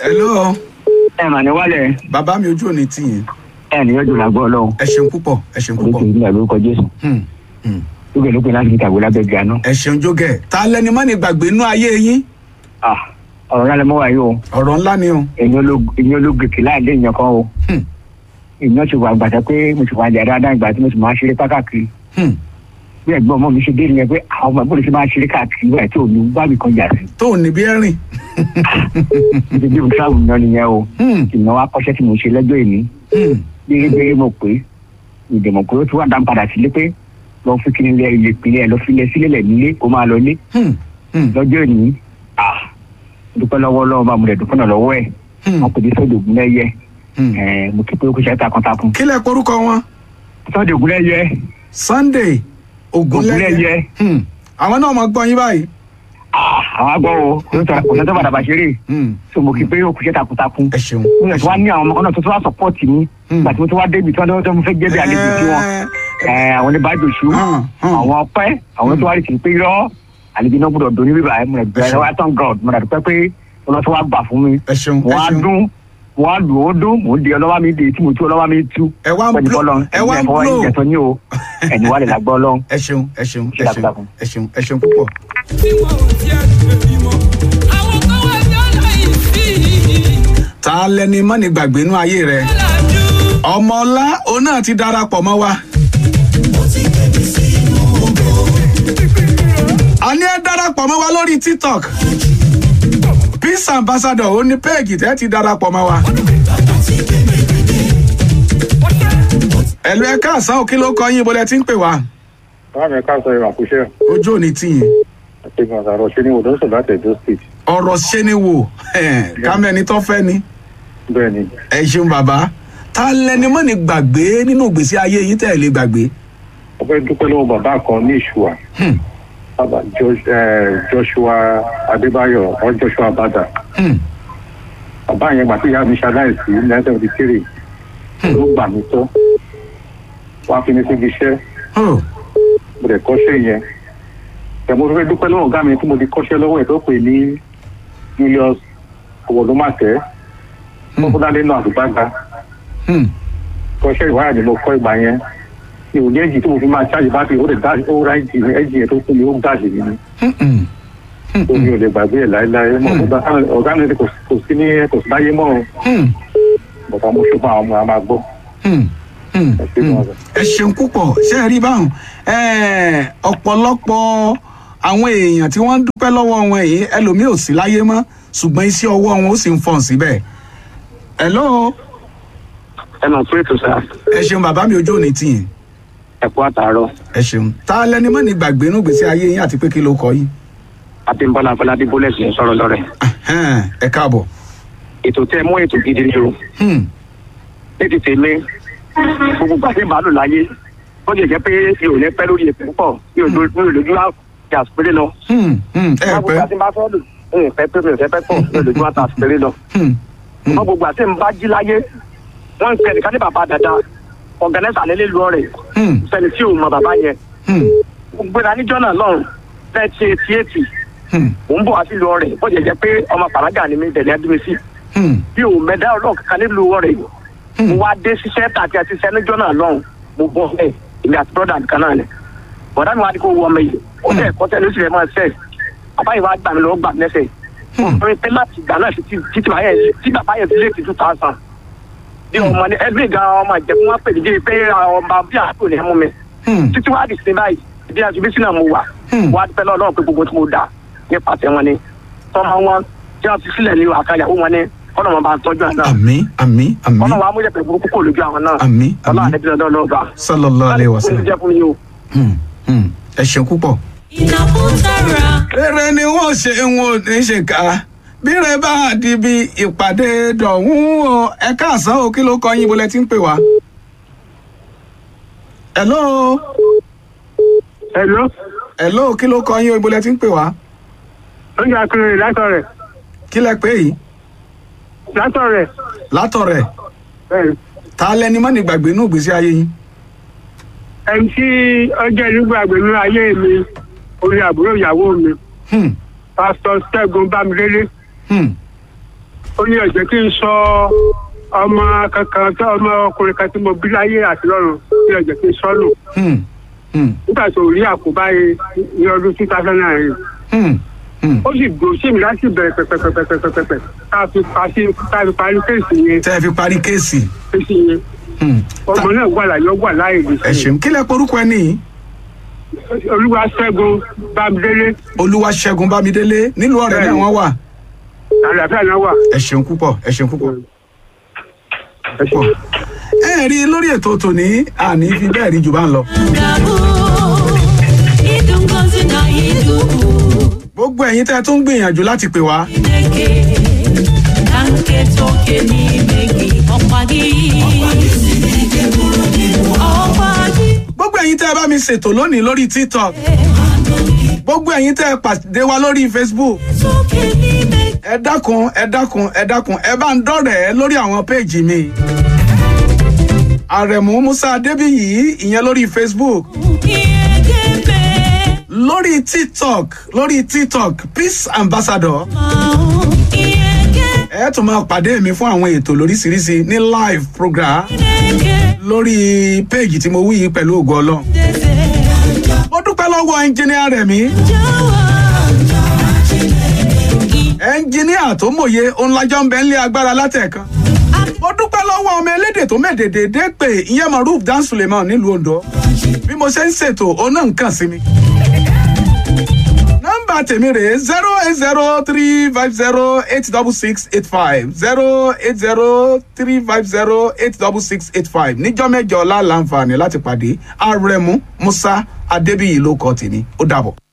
hello ẹ mà ní wálẹ̀ bàbá mi ojú òní tìyìn ẹ ní yọjú làgbọ́ ọlọ́run ẹ ṣeun púpọ̀ ẹ ṣeun oríṣi púpọ̀ ìdílé lórúkọ jésù Hmm, hmm. lókè lókè láti fi kàwé lábẹ́ gíga ẹ ṣeun jógẹ̀ ta lẹni má ní gbàgbé inú ayé yín náà ọ̀rọ̀ náà lè mọ́ wáyé o ọ̀rọ̀ ńlá ni o èmi ológèké láìlé èèyàn kan o Hmm, èèyàn ti wà gbàtà pé mo ti wà jà dáadáa ìgbà tí mo sì máa ṣeré káàkiri hmm. bí ẹ̀gbọ́n ọmọ mi ṣe dé nìyẹn pé àwọn ọmọ ìbúrò ṣe máa ṣeré káàkiri wáyé tí òun bá mi kan jà sí tó ò ní bí ẹ̀rìn níbi bí mo travel náà nìyẹn o Hmm, ìnáwó akọ́ṣẹ́ tí mo ṣe lọ́jọ́ ìní hmm. gbérégbéré mo pé ìdèmọ̀ pé ó ti wá dá padà sílé pé lọ fi kíni lẹ ilé ìpínlẹ̀ lọ filẹ̀ sílẹ̀ lẹ̀ nílé kó máa lọ lé Hmm, hmm, lọ́jọ́ ìní ah dúpẹ́ lọ́wọ́ lọ́wọ́ bá mo rẹ̀ dúpẹ́ náà lọ́wọ́ ẹ̀ hmm, wọn kò ní sọ́dọ̀ ògùn lẹ́yẹ hmm. ẹ̀ mo kí pé ó kú iṣẹ́ takuntakun kí lẹ porúkọ wọn sọ́dọ̀ ògùn lẹ́yẹ sunday ogunlẹyẹ Ògúnléyẹ. Hmm, àwọn náà mọ gbọ́ yín báyìí ah àwọn agbọ́ o kò ní sọ́dọ̀ bàdàbà ṣeré Hmm, so mo kí pé ó kú iṣẹ́ takuntakun ẹ ṣeun mo yàn tí wàá ní àwọn ọmọ kan náà tó tó wá sọpọ́ọ̀tì mi Hmm. nígbà tí mo tó wá débi tí wọ́n tó fẹ́ jẹ́ bí àlejò sí wọn ẹ̀ àwọn oníbàjọ́sù Hmm, hmm. àwọn ọpẹ́ àwọn tó wá rí sí pé irọ́ àlejò náà gbọ́dọ̀ dùn ní bíbá ẹ̀ mo rẹ̀ bẹ̀rẹ̀ wá tán god mo rẹ̀ dúpẹ́ pé ọlọ́tọ́ wá gbà fún mi ẹ ṣeun ẹ wọ́n á ṣeun dún wọ́n á lù ó dún mò ń di ọlọ́wà mi dé tí mo tú ọlọ́wà mi tú ẹ wá ń pẹ̀lú blow bọ́lọ́ ẹ wá ń ẹ̀fọ́ blow ẹ̀jẹ̀ tó ní o ẹ̀ní wà lè lágbọ́ ọlọ́run ẹ ṣeun ẹ ṣeun ẹ Ṣe ṣeun takuntakun. ẹ ṣeun ẹ ṣeun púpọ̀. tí wọn ò tiẹ̀ lè bímọ. àwọn kan wá ní ọláyìí sí ta lẹni má ní gbàgbé inú ayé rẹ ìlàjú. ọmọ ọlá òun náà ti darapọ̀ mọ́ wa. a ní ẹ darapọ̀ mọ́ wa lórí tiktok peace ambassador ó ní péègì tẹ́ ti darapọ̀ mọ́ wa. ẹ̀lú ẹ̀ka àsán òkè ló kọ́ yín bọ́lẹ̀ tí ń pè wá Báwo ká sọ ìwà kúṣẹ́ ojú òní tìyìn àtẹ̀gùn àtàrọ̀ ṣe ní odò ń sọ láti Edo State. ọ̀rọ̀ ṣe ni wò kámẹ́ni tó fẹ́ ni Bẹ́ẹ̀ ni, ẹ ṣeun bàbá ta lẹni mọ́ ni gbàgbé nínú ìgbésí ayé yín tẹ́ ẹ lè gbàgbé. mo fẹ́ dúpẹ́ lọ́wọ́ bàbá kan ní Ìṣùwà. Hmm, Bàbá Jo- eh, Joshua Adébáyọ̀ or Joshua Bada. hmm, Bàbá yẹn gbà tí ìyá mi ṣaláìsí ní nineteen seventy three. Ló gbà mí tọ́. Wọ́n á fi mi síbi iṣẹ́. oh, Mo dẹ̀ kọ́ṣẹ́ yẹn. Ẹ̀ mo fẹ́ dúpẹ́ lọ́wọ́ ọ̀gá mi tí mo ti kọ́ṣẹ́ lọ́wọ́ ẹ̀ tó pè ní Julius Owólúmọ̀tẹ́. Hmm. Fọ́fúnládé náà àdúgbàgbà. hmm, kọ́ṣẹ́ ìwádìí ni mo kọ́ ìgbà yẹn mi ò ní ẹ̀jì tí mo fi máa ṣáàjì bátìrì ó lè dá ó ra ẹ̀jì mi ẹ̀jì yẹn tó fún mi ó dáàjì mi ni hmm, hmm, tó mi ò lè gbàgbé ẹ̀ láéláé mọ́ ọ̀gá ọ̀gá mi kò kò sí ní kò sí láyé mọ́ o hmm, bàbá mo ṣùgbọ́n àwọn ọmọ àmà gbọ́ hmm, hmm, ẹ ṣe hmm. mọ́ ọ̀gá. ẹ ṣeun púpọ̀ ṣé ẹ rí báwọn Eh, ọ̀pọ̀lọpọ̀ àwọn èèyàn tí wọ́n ń dúpẹ́ lọ́wọ́ wọn yìí ẹlòmíì ò sí láyé mọ́ ṣùgbọ́n iṣẹ́ ọwọ́ wọn ó sì ń fọ̀n síbẹ̀. hello ẹ mọ̀ pé ètò sá ẹ ṣeun bàbá mi ojú òní tìyìn ẹ kú àtàárọ̀ ẹ ṣeun ta lẹni mọ́ ni gbàgbé inú ìgbésí ayé yín àti pé kí ló kọ yín. Abímbọ́lá Afọlábí bólẹ̀sì ń sọ̀rọ̀ lọ́rẹ̀ Ẹhẹ́n, ẹ káàbọ̀. ètò tẹ mú ètò gidi ni o Hmm, ní ti tèmi gbogbo gbàgbé màálù láyé ó lè jẹ́ pé mi ò ní pẹ́ lórí ètò púpọ̀ mi ò lójú mi ò lójú àti àsìpéré lọ. hmm, hmm, ẹ gbogbo pẹ́. àti bá fẹ́ lò mi ò fẹ́ pé mi ò fẹ́ pẹ́ pọ̀ mi ò lójú àti àsìpéré lọ. Hmm, hmm, wọ́n gbogbo àti nbá jí láyé wọ́n ń pẹ́ nìkan ní bàbá dada ọ̀gánẹ́sà lélẹ́ lu ọ̀rẹ́ hmm, sẹ́ni tí ò mọ bàbá yẹn hmm, gbogbo ìlànà níjọ́ náà lọ́rùn thirty eighty eighty hmm, mò ń bọ̀ wá sí lu ọ̀rẹ́ bó jẹ́ jẹ́ pé ọmọ pàrágà ni mi tẹ̀lé ẹdúmí sí hmm, bí ò mẹ́dá ọlọ́ọ̀ kankan nílùú ọ̀rẹ́ mo wá dé ṣiṣẹ́ tàbí àti iṣẹ́ níjọ́ náà lọ́rùn mo bọ́ ẹ̀ èmi àti brọ́dà nìkan náà ni bọ̀dá mi wá ní kó wọ ọmọ yìí ó tẹ̀ ẹ̀kọ́ tẹ̀ lóṣù rẹ̀ máa ṣẹ̀ bàbá yìí wá gbà mí lọ́wọ́ gbà mí lẹ́sẹ̀ ọ̀rẹ́ pé láti ìgbà náà títí títí bàbá yẹn tí bàbá yẹn fi lé ti two thousand bí ọmọ ní ẹgbẹ́ gan ọmọ ìjẹ̀bú wọn pè mí dé pé ọba bí àpò ní ẹmú mi hmm, títí wá di sin báyìí ìdí àti bí sínú mo wà Hmm. wá dúpẹ́ lọ́wọ́ pé gbogbo tí mo dà nípasẹ̀ wọn ni tọ́mọ wọn tí wọ́n ti sílẹ̀ ní àkàlẹ̀ wọn ni kọ́nà wọn bá ń tọ́jú àná àmì àmì àmì kọ́nà wọn amúyẹ̀pẹ̀ burúkú kò lójú àwọn náà àmì ọlọ́run àmì àdébí lọ́dọ́ lọ́ba sallallahu alayhi wa sallam. jẹ́ fún mi o. Hmm, hmm, ẹ ṣeun púpọ̀. ìnàkúntàrà. rere ni wọ́n ṣe ń wo ní ṣe ká bíre bá di bí ìpàdé dọ̀hún o ẹ káàsán o kí ló kọ yín bolẹ tí ń pè wá. hello hello hello kí ló kọ yín o bolẹ tí ń pè wá. oúnjẹ akérè látọ̀ rẹ̀ kí lẹ pé yìí látọ̀ rẹ̀ látọ̀rẹ̀ bẹ́ẹ̀ ta lẹni mọ́ ní gbàgbé inú ìgbésí ayé yín. ẹni tí ọjọ́ ìlúgbàgbé nínú ayé mi orí àbúrò ìyàwó mi Hmm, pásítọ̀ ṣẹ́gun bámidélé hmm, ó ní ọ̀jẹ̀ kí n sọ ọmọ kankan tó ọmọ ọkùnrin kan tí mo bí láyé àti lọ́run ní ọ̀jẹ̀ kí n sọ nù Hmm. Hmm. nígbà tó rí àkóbá yìí ní ọdún two thousand and eight Hmm. Hmm. ó sì gbòó sí mi láti bẹ̀rẹ̀ pẹ̀pẹ̀pẹ̀pẹ̀pẹ̀pẹ̀ tá a fi parí tá a fi parí kéèsì yẹn tẹ́ ẹ fi parí kéèsì. kéèsì yẹn Hmm. ọmọ náà wà láyé ó wà láàyè lè ẹ ṣeun kí lẹ porúkọ ẹ nìyí olúwa ṣẹ́gun bámidélé olúwaṣẹ́gun bámidélé nílùú ọ̀rẹ́ náà wọ́n wà àlàáfíà náà wà. ẹ ṣeun púpọ̀ ẹ ṣeun púpọ̀ púpọ̀. ẹ rí i lórí ètò tòní àní fi bẹ́ẹ̀ rí jù bá ń lọ. gbogbo ẹ̀yin tẹ́ ẹ tún gbìyànjú láti pè wá gbogbo ẹ̀yin tẹ́ ẹ bá mi ṣètò lónìí lórí tiktok gbogbo ẹ̀yin tẹ́ ẹ pàdé wa lórí facebook ẹ dákun ẹ dákun ẹ dákun ẹ bá ń dọ̀rẹ̀ lórí àwọn péèjì mi àrẹ̀mú musa adébíyì ìyẹn lórí facebook lórí tiktok lórí tiktok peace ambassador ẹ tún máa pàdé mi fún àwọn ètò lóríṣiríṣi ní live program lórí péèjì tí mo wí yìí pẹ̀lú ògo ọlọ́run mo dúpẹ́ lọ́wọ́ ẹnjìníà rẹ̀ mí ẹnjìníà tó mòye òun lájọ́ ń bẹ ń lé agbára látẹ̀kan mo dúpẹ́ lọ́wọ́ ọmọ elédè tó mẹ́dẹ̀ẹ̀dẹ̀ dé pé ìyẹn maruf dan suleiman nílùú ondo bí mo ṣe ń ṣètò òun náà ń kàn sí mi nọ́mbà tèmi rèé zero eight zero three five zero eight double six eight five zero eight zero three five zero eight double six eight five níjọ́ mẹ́jọ ọ̀la láǹfààní láti pàdé àrẹ̀mú musa adébíyì ló kọ́ tèmi ó dàbọ̀.